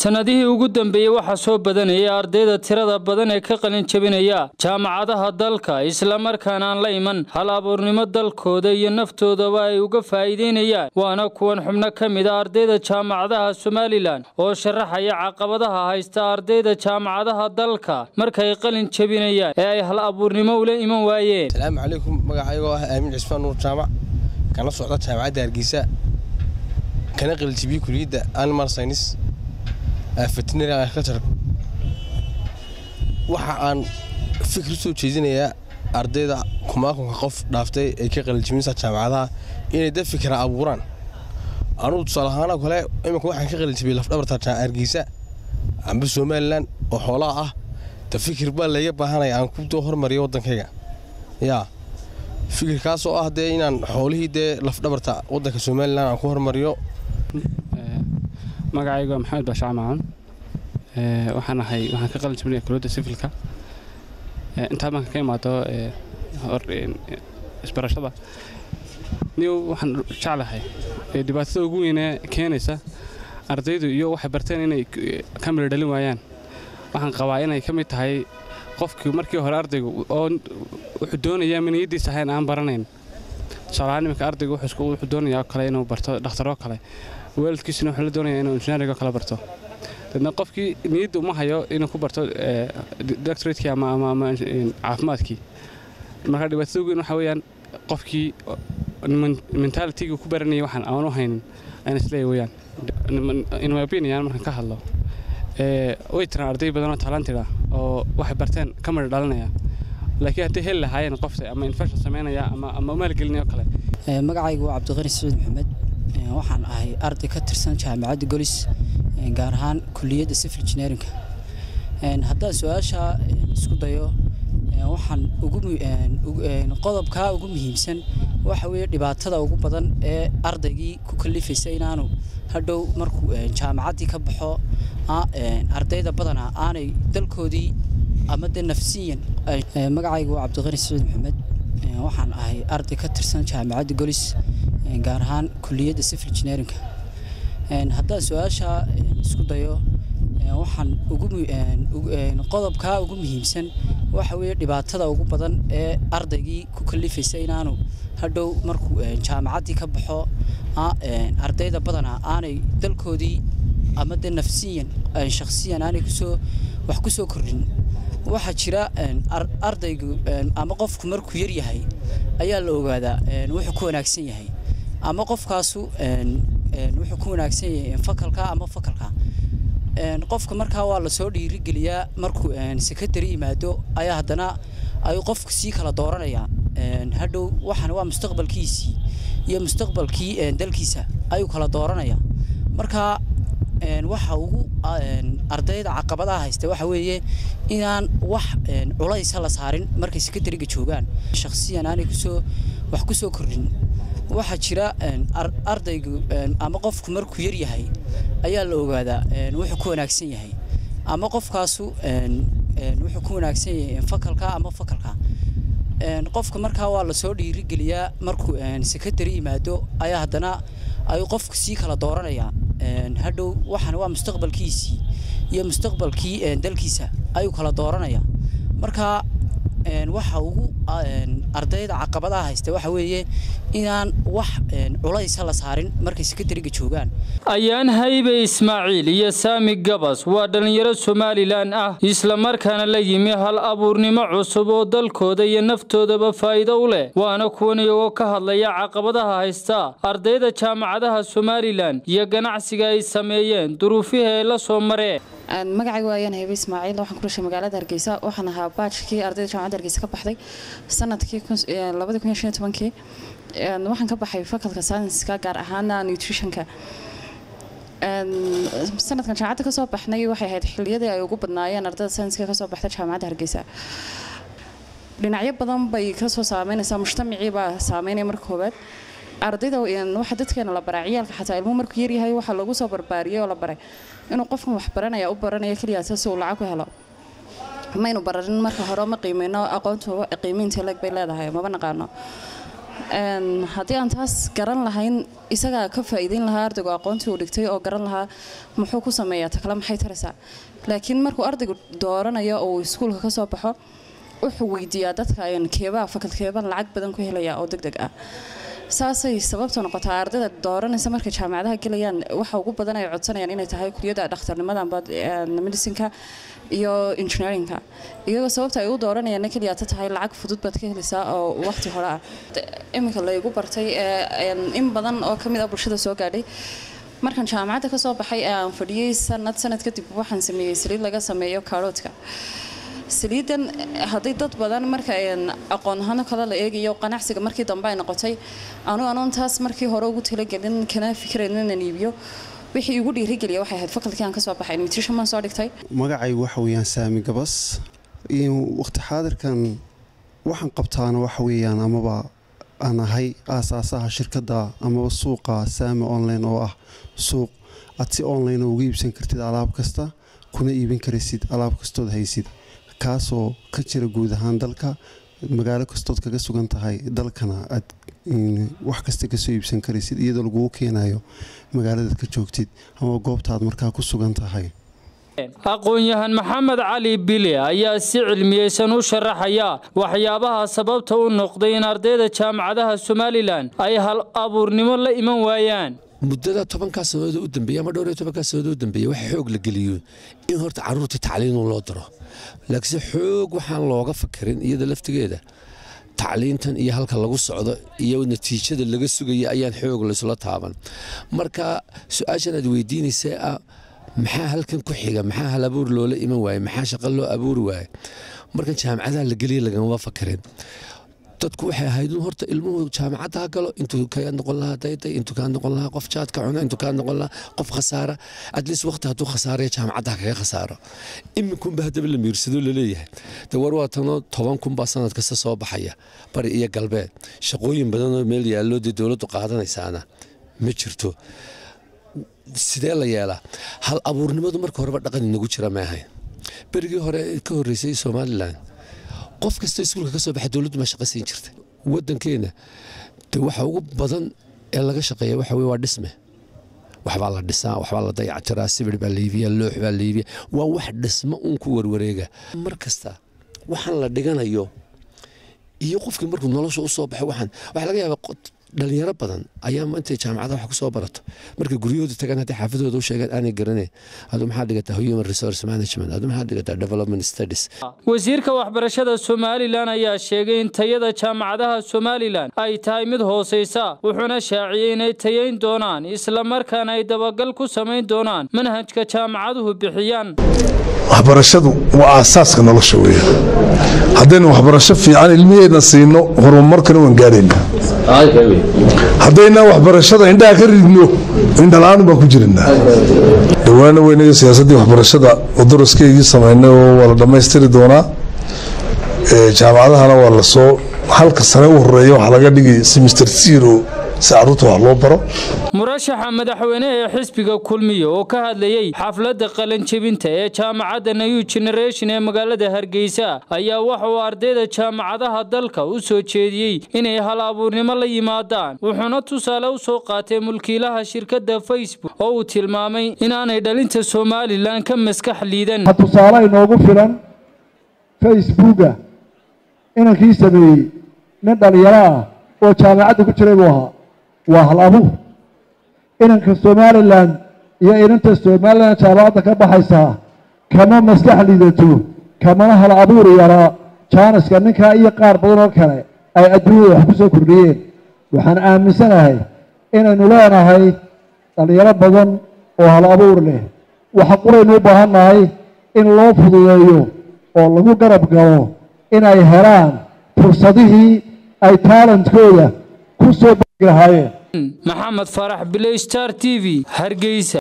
sannadihii ugu dambeeyey waxaa soo badanayay ardayda tirada badan ee ka qalin jebinaya jaamacadaha dalka islamarkaana aan la iman hal abuurnimo dalkooda iyo naftoodaba ay uga faa'iideynayaan waana kuwan xubno ka mid a ardayda jaamacadaha somalilan oo sharaxaya caqabadaha haysta ardayda jaamacadaha dalka markay qalin jebinayaan ee ay hal abuurnimo ula iman waayeen asalaamu calaykum magacaygoo ah aamin cismaan nuur jaamac kana socda jaamacadda hargeysa kana qalinjibiyey kuliyadda animal science veterinary agriculture waxa aan fikir u soo jeedinayaa ardayda kumaakunka qof dhaaftay ee ka qalinjibinaysa jaamacadaha inay dad fikra abuuraan anugu tusaale ahaanoo kale iminka waxaan ka qalinjibiyey lafdhabarta hargeysa amba somalilan oo xoolaha ah da fikir baa layga baahanaya aan ku hormariyo waddankayga yaa fikirkaasoo ah dee inaan xoolihii dee lafdhabarta waddanka somalilan aan ku hormariyo magacaygu waa maxamed baashac macan waxaan ahay waxaan ka qalin jibinaya kuliyadda sifilka intaa marka ka imaado isbarashada niw waxaan jeclahay dhibaatada ugu weynee keenaysa ardaydu iyo waxay barteen inay ka mila dhalin waayaan waxaan qabaa inay ka mid tahay qofkii markii hore ardaygu oo wuxuu doonayaa ma niyaddiis ahayn aan baranayn tusaalahaan iminka ardaygu wuxuu doonayaa oo kale inuu barto dhakhtaroo kale waalidkiisuna wuxuu la doonaya inuu injineerigo kale barto dadna qofkii niyadda uma hayo inuu ku barto doctoratekii ama ama caafimaadkii marka dhibaatada ugu weyn waxa weeyaan qofkii mentalitigii ku baranayay waxaan aan u haynin ayna isleeya weeyaan in my opinion markaan ka hadlo way jiraan arday badanoo talantida oo waxay barteen ka midha dhalinaya laakiin hadday heli lahaayeen qofta ama infection samaynaya ama ama maalgelinaya oo kale magacaygu waa cabdiqani saciid maxamed waxaan ahay arday ka tirsan jaamacadda golis gaar ahaan kuliyadda civil engineerinka haddaan su-aasha isku dayo waxaan qodobkaa ugu muhiimsan waxa weeye dhibaatada ugu badan ee ardaygii ku kalifaysa inaanu hadhow markuu jaamacaddii ka baxo ardayda badanaa aanay dalkoodii ama de nafsiyan magacaygu waa cabdiqani saciid maxamed waxaan ahay arday ka tirsan jaamacadda golis gaar ahaan kuliyadda civil engineerinka haddaan su-aasha isku dayo waxaan qodobkaa ugu muhiimsan waxa weeye dhibaatada ugu badan ee ardaygii ku kalifaysa inaanu hadhow markuu jaamacaddii ka baxo ardayda badanaa aanay dalkoodii ama de nafsiyan shakhsiyan aanay kusoo wax ku soo kordhin waxaa jira ardaygu ama qofku markuu yar yahay ayaa la ogaadaa wuxuu ku wanaagsan yahay ama qofkaasu wuxuu ku wanaagsan yahay fakalka ama fakalka qofka markaa waa lasoo dhiirigeliyaa markuu sekondary yimaado ayaa haddana ayuu qofku sii kala dooranayaa hadhow waxaan waa mustaqbalkiisii iyo mustaqbalkii dalkiisa ayuu kala dooranaya marka waxa ugu ardayda caqabadaha haysta waxa weeye inaan wax culaysa la saarin markay sekondariga joogaan shakhsiyan aanay kusoo wax ku soo kordhin waxaa jira ardaygu ama qofku markuu yar yahay ayaa la ogaadaa wuxuu ku wanaagsan yahay ama qofkaasu wuxuu ku wanaagsan yahay fakalka ama fakalka qofka markaa waa lasoo dhiirigeliyaa markuu sekondary yimaado ayaa haddana ayuu qofku sii kala dooranaya hadhow waxaan waa mustaqbalkiisii iyo mustaqbalkii dalkiisa ayuu kala dooranaya marka waxa ugu ardayda caqabadaha haysta waxa weeye inaan wax culaysa la saarin markay sekondariga joogaan ayaan haybe ismaaciil iyo saami gabas waa dhallinyaro somalilan ah islamarkaana la yimi hal abuurnimo cusub oo dalkooda iyo naftoodaba faa'iido u leh waana kuwan iyagoo ka hadlaya caqabadaha haysta ardayda jaamacadaha somalilan iyo ganacsiga ay sameeyeen duruufihii ay la soo mareen magacaygu waayaan haybe ismaaciil waxaan ku dhashay magaalada hargeysa waxaan ahaa baajkii ardayda jaamacadda hargeysa ka baxday sanadkii labadii kun iyo shan iyo tobankii waxaan ka baxay fakalka saynska gaar ahaana nutritionka sanadkan jaamacadda kasoo baxnay waxay ahayd xiliyadii ay ugu badnaayeen ardayda saynska kasoo baxda jaamacadda hargeysa dhinacyo badan bay kasoo saameynaysaa mujtamacii baa saameynaya marka koowaad ardayda waxa dadkeena la baraa ciyaalka xataa ilmuhu markuu yaryahay waxaa lagu soo barbaariyey oo la baray inuu qofkan wax baranaya u baranaya keliyaasa si uu lacag ku helo maynu bararin marka hore ma qiimeyno aqoontu qiimeynta leeg bay leedahay maba naqaano haddii aan taas garan lahayn isagaa ka faa'iideyn lahaa ardaygu aqoontii uu dhigtay oo garan lahaa muxuu ku sameeyaa ta kale maxay taraysaa laakiin markuu ardaygu dooranayo oo uu iskuulka ka soo baxo wuxuu weydiiyaa dadka keebaa fakalkeebaan lacag badan ku helaya oo deg deg ah saasay sababta noqotaa ardayda dooranaysa markay jaamacadaha gelayaan waxa ugu badan ay codsanayaan inay tahay kuliyadda dhakhtarnimada amba medicinka iyo engineerinka iyagoo sababta ay u dooranayaan keliya ta tahay lacag fudud baad ka helaysaa oo waqti hore ah iminka laygu bartay in badan oo ka mid ah bulshada soo gaadhay markaan jaamacadda ka soo baxay ee aan fadhiyey sanad sanad kadib waxaan sameeyey saliid laga sameeyo kaaroodka saliidan hadday dad badan marka aqoon ahaano kale la eegayo qanacsiga markii dambe ay noqotay anu anoon taas markii hore ugu talagelin kana fikirayn inaan iibiyo wixii igu dhiirigeliya waxay ahayd fakalkii aan ka soo baxay nutrition baan soo dhigtay magacaygu waxa weeyaan saami gabas waqti xaadirkan waxaan qabtaana waxa weeyaan amaba aan ahay aasaasaha shirkadda amaba suuqa saami online oo ah suuq aad si online uga iibsan kartid alaab kasta kuna iibin karaysid alaab kastood haysid kaasoo ka jira guud ahaan dalka magaalo kastood kaga sugan tahay dalkana aad wax kasta kasoo iibsan karaysid iyadoo lagugu keenayo magaaladaad ka joogtid ama goobtaad markaa ku sugan tahay aqoon-yahan maxamed cali bile ayaa si cilmiyeysan u sharaxaya waxyaabaha sababta u noqday in ardayda jaamacadaha somalilan ay hal abuurnimo la iman waayaan muddada tobankaa sannadood u dambeeyey ama dhowr iyo tobankaa sannadood u dambeeyey waxa xoog la geliyo in horta carruurtii tacliinun loo diro laakiinse xoog waxaan looga fakirin iyada laftigeeda tacliintan iyo halka lagu socdo iyo natiijada laga sugaya ayaan xoog laysula taaban marka su-aashan aad weydiinaysa ah maxaa halkan ku xiga maxaa hal abuur loola iman waaye maxaa shaqo loo abuuri waaye markan jaamacadaha la geliya lagama fakirin dadku waxay ahayd in horta ilmuhu jaamacadda ha galo intuu kaa noqon lahaa dayday intuu kaa noqon lahaa qof jaadka cuna intuu kaa noqon lahaa qof khasaara atleast waqti hadduu khasaaraya jaamacadda ha kaga khasaaro iminkunba haddaba la miirsado laleeyahay de war waa tanoo toban kunbaa sanad kasta soo baxaya bari iyo galbeed shaqooyin badanoo meel yaallo dee dowladdu qaadanaysaana ma jirto sidee la yeelaa hal abuurnimadu marka horeba dhaqan inagu jira ma ahayn berigii hore ka horreysay somalilan qof kasta iskuulka ka soo baxa dowladdu maa shaqo siin jirtay waddankeena de waxa ugu badan ee laga shaqeeya waxa weye waa dhisme waxbaa la dhisaa waxbaa la dayactiraa sibir baa laybiya loox baa laybiya waa wax dhismo uun ku warwareega mar kasta waxaan la dhiganayo iyo qofkii markuu nolosha u soo baxo waxaan waxaa laga yaabaa dhalinyaro badan ayaa intay jaamacadaha wax ku soo barato markay guryahooda tagaan haddii xaafadooda u sheegaan aanay garaneen adu maxaa dhigataa human resource management adu maxaa dhigataa development studies wasiirka waxbarashada somalilan ayaa sheegay in tayada jaamacadaha somalilan ay tahay mid hoosaysa wuxuuna shaaciyey inay tayayn doonaan islamarkaana ay dabagal ku samayn doonaan manhajka jaamacaduhu bixiyaan waxbarashadu waa aasaaska nolosha weeye haddaynu waxbarasho fiican ilmiheenna siino horumarkana waan gaadhayna haddaynaan waxbarashada indhaha ka ridno indhala-aan baan ku jiranaa dhowaana weynaga siyaasaddii waxbarashada oo daraskeygii samaynay oo waa la dhammaystiri doonaa jaamacadahana waa lasoo halka sane u horeeya waxaa laga dhigay semister zero si caruurta wax loo baro murashaxa madaxweyne ee xisbiga kulmiya oo ka hadlayey xafladda qalanjebinta ee jaamacadda new generation ee magaalada hargeysa ayaa waxa uu ardayda jaamacadaha dalka u soo jeediyey inay hal abuurnimo la yimaadaan wuxuuna tusaale u soo qaatay mulkiilaha shirkadda facebook oo uu tilmaamay inaanay dhalinta somalilan ka maskax liidan tusaale inoogu filan facebooka inankii sameeyey nin dhalinyaro ah oo jaamacadda ku jiray buu ahaa waa hal abuur inanka somalilan iyo inanta somalilan jaamacadda ka baxaysaa kama maskax liidato kamana hal abuur yaraa jaaniska ninkaa iyo qaar badan oo kale ay adduunyada wax ku soo kordhiyeen waxaan aaminsanahay inaynu leenahay dhalinyaro badan oo hal abuur leh waxa quraynu u baahannahay in loo fududeeyo oo lagu garab galo inay helaan fursadihii ay taalantkooda ku soo bagi lahaayeen maxamed farax biley star t v hargeysa